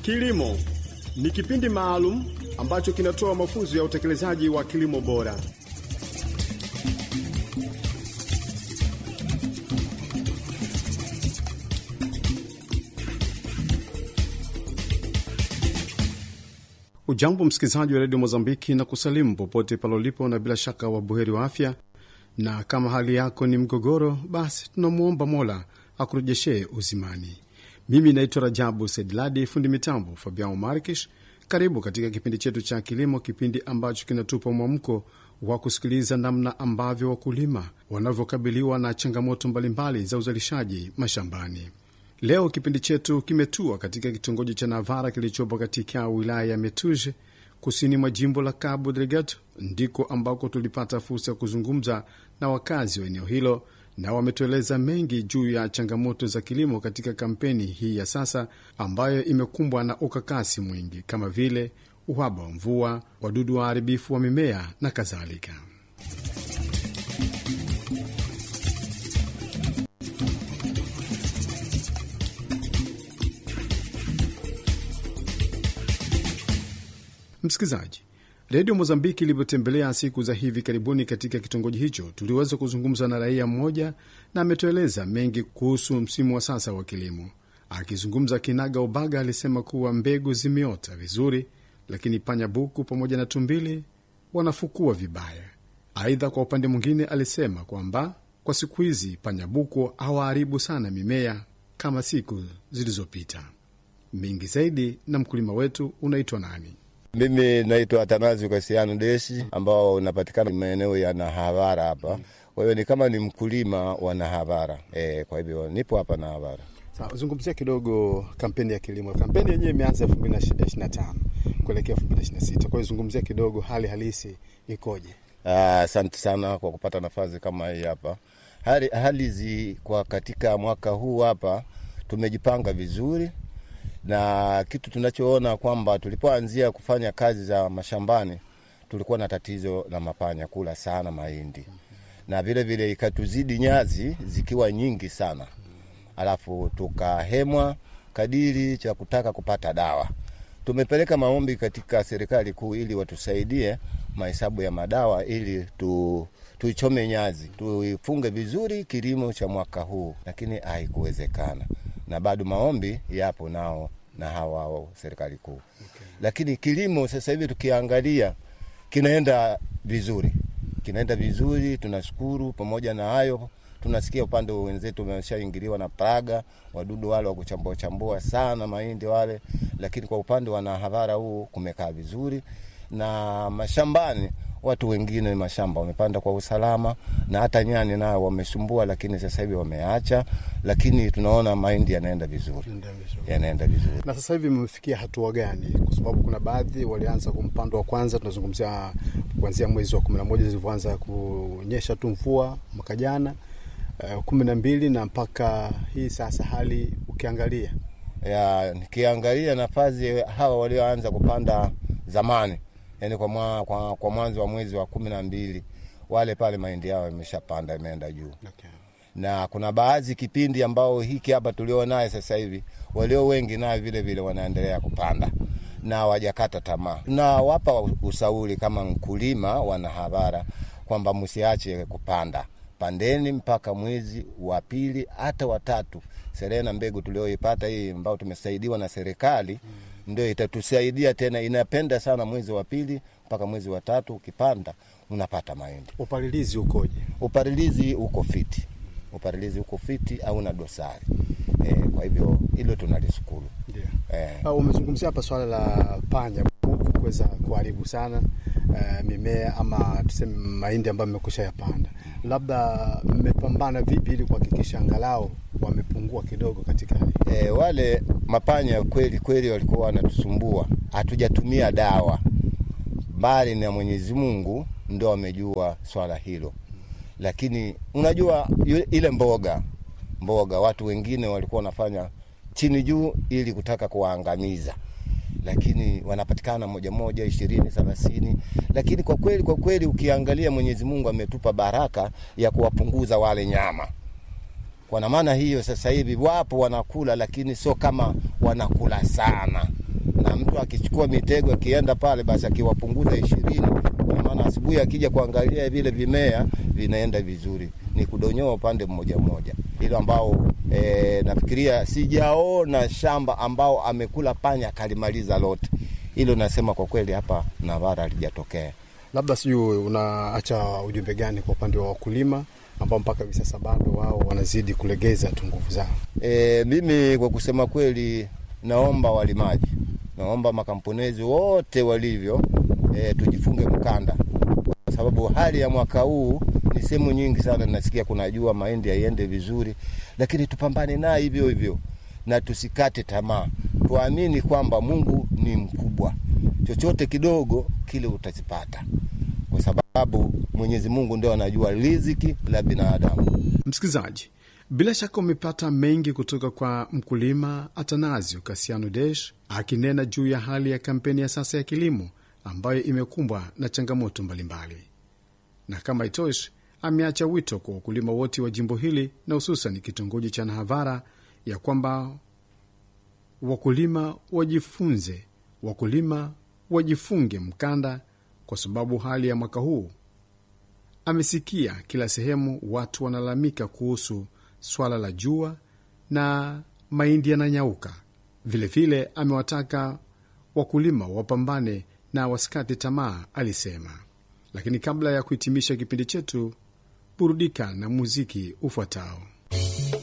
Kilimo ni kipindi maalum ambacho kinatoa mafunzo ya utekelezaji wa kilimo bora. Ujambo msikilizaji wa redio Mozambiki na kusalimu popote palolipo, na bila shaka wabuheri wa afya. Na kama hali yako ni mgogoro, basi tunamwomba Mola akurejeshee uzimani. Mimi naitwa Rajabu Sedladi, fundi mitambo Fabian Markish. Karibu katika kipindi chetu cha kilimo, kipindi ambacho kinatupa mwamko wa kusikiliza namna ambavyo wakulima wanavyokabiliwa na changamoto mbalimbali za uzalishaji mashambani. Leo kipindi chetu kimetua katika kitongoji cha Navara kilichopo katika wilaya ya Metuje, kusini mwa jimbo la Cabo Delgado, ndiko ambako tulipata fursa ya kuzungumza na wakazi wa eneo hilo, na wametueleza mengi juu ya changamoto za kilimo katika kampeni hii ya sasa ambayo imekumbwa na ukakasi mwingi kama vile uhaba wa mvua, wadudu waharibifu wa mimea na kadhalika. Msikilizaji, redio Mozambiki ilivyotembelea siku za hivi karibuni katika kitongoji hicho, tuliweza kuzungumza na raia mmoja na ametueleza mengi kuhusu msimu wa sasa wa kilimo. Akizungumza kinaga ubaga, alisema kuwa mbegu zimeota vizuri, lakini panya buku pamoja na tumbili wanafukua vibaya. Aidha, kwa upande mwingine, alisema kwamba kwa siku hizi panya buku hawaharibu sana mimea kama siku zilizopita. Mengi zaidi na mkulima wetu unaitwa nani? Mimi naitwa Atanazi Kasiano Deshi, ambao unapatikana maeneo ya Nahavara hapa. Kwa hiyo ni kama ni mkulima wa Nahavara e, kwa hivyo nipo hapa Nahavara. Sawa, zungumzia kidogo kampeni ya kilimo. Kampeni yenyewe imeanza elfu mbili na ishirini na tano kuelekea elfu mbili na ishirini na sita Kwa hiyo zungumzia kidogo hali halisi ikoje? Asante sana kwa kupata nafasi kama hii hapa. Hali, hali zi kwa katika mwaka huu hapa tumejipanga vizuri na kitu tunachoona kwamba tulipoanzia kufanya kazi za mashambani tulikuwa na tatizo la mapanya kula sana mahindi, na vile vile ikatuzidi nyazi zikiwa nyingi sana, alafu tukahemwa kadiri cha kutaka kupata dawa. Tumepeleka maombi katika serikali kuu ili watusaidie mahesabu ya madawa ili tu tuichome nyazi tuifunge vizuri kilimo cha mwaka huu, lakini haikuwezekana na bado maombi yapo nao na hawa serikali kuu okay. Lakini kilimo sasa hivi tukiangalia kinaenda vizuri, kinaenda vizuri, tunashukuru. Pamoja na hayo, tunasikia upande wa wenzetu wameshaingiliwa na praga, wadudu wale wa kuchambua chambua sana mahindi wale, lakini kwa upande wa Nahavara huu kumekaa vizuri na mashambani watu wengine mashamba wamepanda kwa usalama, na hata nyani nao wamesumbua, lakini sasa hivi wameacha, lakini tunaona mahindi yanaenda vizuri, yanaenda vizuri. Na sasa hivi mmefikia hatua gani? Kwa sababu kuna baadhi walianza kumpando wa kwanza, tunazungumzia kuanzia mwezi wa kumi na moja zilivyoanza kunyesha tu mvua mwaka jana uh, kumi na mbili na mpaka hii sasa, hali ukiangalia ya nikiangalia nafasi hawa walioanza kupanda zamani yani kwa, mwa, kwa, kwa mwanzo wa mwezi wa kumi na mbili wale pale mahindi yao imeshapanda imeenda juu okay. Na kuna baadhi kipindi ambao hiki hapa tulio naye sasa hivi walio wengi naye vile vile wanaendelea kupanda na wajakata tamaa, na wapa ushauri kama mkulima wa Nahavara kwamba msiache kupanda, pandeni mpaka mwezi wa pili hata watatu. Serena mbegu tulioipata hii ambao tumesaidiwa na serikali hmm ndio itatusaidia tena. Inapenda sana mwezi wa pili mpaka mwezi wa tatu, ukipanda unapata mahindi. Upalilizi ukoje? Upalilizi uko fiti, upalilizi uko fiti au na dosari e, kwa hivyo hilo tunalishukuru. E. Umezungumzia hapa swala la panya buku kuweza kuharibu sana e, mimea ama tuseme mahindi ambayo mmekusha yapanda, labda mmepambana vipi ili kuhakikisha angalau wamepungua kidogo katika hali e, wale mapanya kweli kweli walikuwa wanatusumbua, hatujatumia dawa, bali na Mwenyezi Mungu ndo amejua swala hilo. Lakini unajua ile mboga mboga, watu wengine walikuwa wanafanya chini juu ili kutaka kuwaangamiza, lakini wanapatikana moja moja, ishirini, thelathini. Lakini kwa kweli kwa kweli ukiangalia, Mwenyezi Mungu ametupa baraka ya kuwapunguza wale nyama kwa maana hiyo sasa hivi wapo wanakula, lakini sio kama wanakula sana. na mtu akichukua mitego akienda pale, basi akiwapunguza ishirini, kwa maana asubuhi akija kuangalia vile vimea vinaenda vizuri, ni kudonyoa upande mmoja mmoja, hilo ambao e, nafikiria sijaona shamba ambao amekula panya akalimaliza lote. Hilo nasema kwa kweli hapa Navara halijatokea. Labda sijui unaacha ujumbe gani kwa upande wa wakulima ambao mpaka hivi sasa bado wao wanazidi kulegeza tu nguvu zao? E, mimi kwa kusema kweli, naomba walimaji, naomba makamponezi wote walivyo, e, tujifunge mkanda, kwa sababu hali ya mwaka huu ni sehemu nyingi sana nasikia kuna jua, mahindi haiende vizuri, lakini tupambane naye hivyo hivyo na tusikate tamaa, tuamini kwamba Mungu ni mkubwa, chochote kidogo kile utazipata, kwa sababu Mwenyezi Mungu ndio anajua riziki la binadamu. Msikilizaji, bila shaka umepata mengi kutoka kwa mkulima Atanasio Kasiano Desh akinena juu ya hali ya kampeni ya sasa ya kilimo ambayo imekumbwa na changamoto mbalimbali, na kama itoshi, ameacha wito kwa wakulima wote wa jimbo hili na hususan kitongoji cha Nahavara ya kwamba wakulima wajifunze, wakulima wajifunge mkanda, kwa sababu hali ya mwaka huu amesikia kila sehemu watu wanalalamika kuhusu swala la jua na mahindi yananyauka. Vilevile amewataka wakulima wapambane na wasikate tamaa, alisema. Lakini kabla ya kuhitimisha kipindi chetu, burudika na muziki ufuatao.